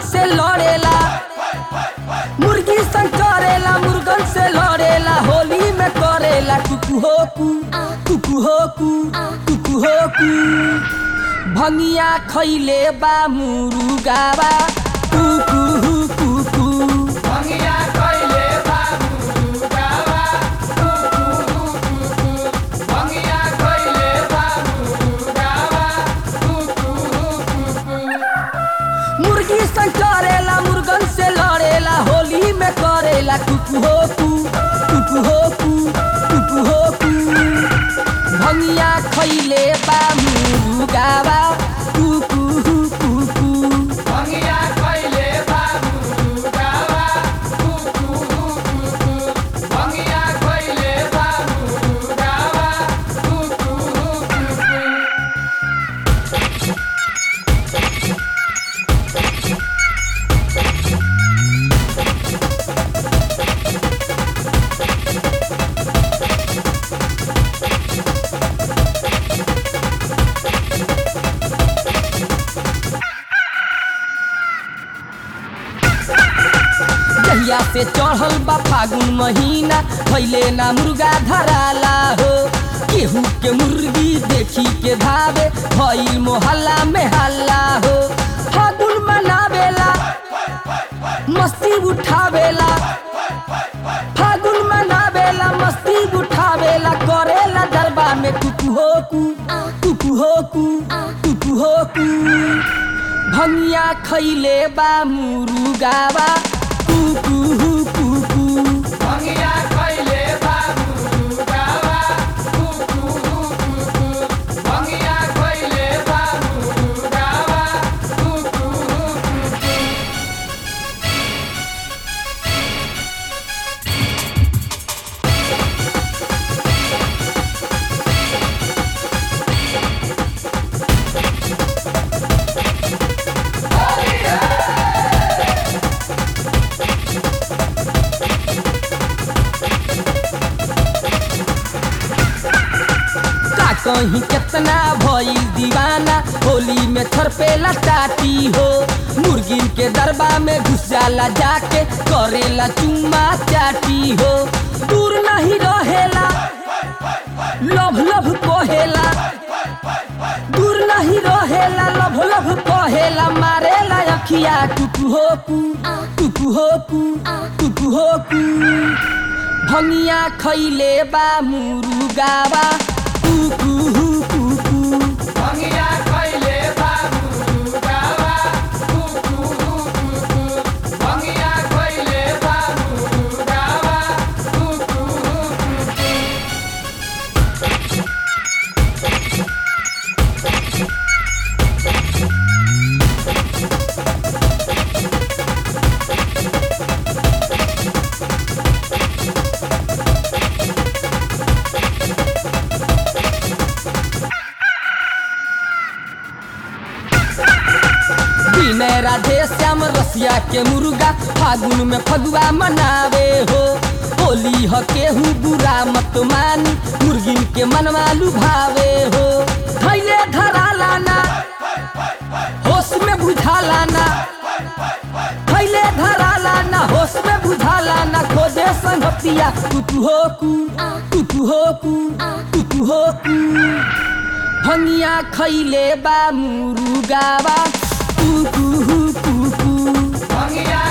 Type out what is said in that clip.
से लड़ेला मुर्गी संग करेला मुर्गन से लड़ेला होली में करेला कुकु हो कु कुकु हो कु कुकु हो कु भंगिया खैले बा मुरुगावा कुकु हु कुकु भंगिया कइले बाबू गावा कुकू कुकू भंगिया कइले बाबू गावा कुकू कुकू मुर्गी संग करेला मुर्गन से लड़ेला होली में करेला कुकु हो कु कुकु हो कु कुकु हो कु भंगिया खैले बा मुरुगावा कुकु हु कुकु भंगिया कइले बाबू गावा कुकू कुकू भंगिया कइले बाबू गावा कुकू कुकू जहिया से चढ़ल बा फागुन महीना भैले ना मुर्गा धराला हो केहू के मुर्गी देखी के धावे भइल मोहल्ला में हल्ला हो फागुन मनावेला मस्ती उठावेला फागुन मनावेला मस्ती उठावेला करेला दरबार में कुकु हो कु कुकु हो कु कुकु हो कु भंगिया खैले बा मुरुगावा कुकु हु कुकु भंगिया कइले बाबू गावा कुकू कुकू भंगिया कइले बाबू गावा कुकू कुकू का कहीं कितना भइल दीवाना होली में थरपेला टाटी हो मुर्गिन के दरबा में घुस जाला जाके करेला चुम्मा चाटी हो दूर नहीं रहेला लभ लभ कहेला दूर नहीं रहेला लभ लभ कहेला मारेला अखिया कुकु हो कु कुकु हो कु कुकु हो कु भंगिया खैले बा मुरुगावा कुकु हु कुकु भंगिया कइले बाबू गावा कुकू कुकू भंगिया कइले बाबू गावा कुकू कुकू विनय राधे श्याम रसिया के मुर्गा फागुन में फगुआ मनावे हो होली ह केहू बुरा मत मानी मुर्गिन के मनवा लुभावे हो थैले धरा लाना होश में बुझा लाना थैले धरा लाना होश में बुझा लाना खोजे संगतिया कुकु हो कु कुकु हो कु कुकु हो कु भंगिया खैले बा मुरुगावा कुकु हु कुकु भंगिया